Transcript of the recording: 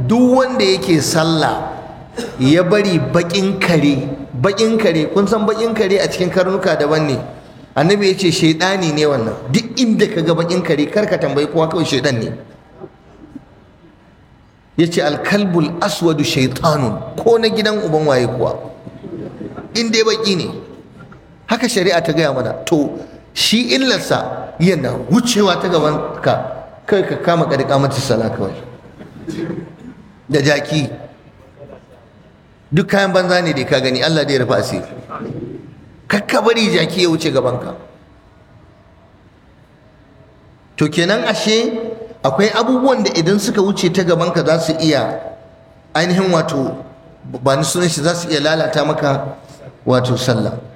duk wanda yake sallah ya bari bakin kare bakin kare kun san bakin kare a cikin karnuka daban ne annabi ya ce shaidani ne wannan duk inda ka ga bakin kare kar ka tambayi kowa kawai shaidan ne ya ce alkalbul aswadu shaitanun ko na gidan uban waye kuwa in dai baki ne haka shari'a ta gaya mana to shi illarsa yana wucewa ta gaban ka kai ka kama kadika mata sala kawai da jaki duk kayan banza ne da ka gani Allah da ya rufa asiri kakka bari jaki ya wuce gabanka to kenan ashe akwai abubuwan da idan suka wuce ta gabanka za su iya ainihin wato ba ni sunan shi za su iya lalata maka wato sallah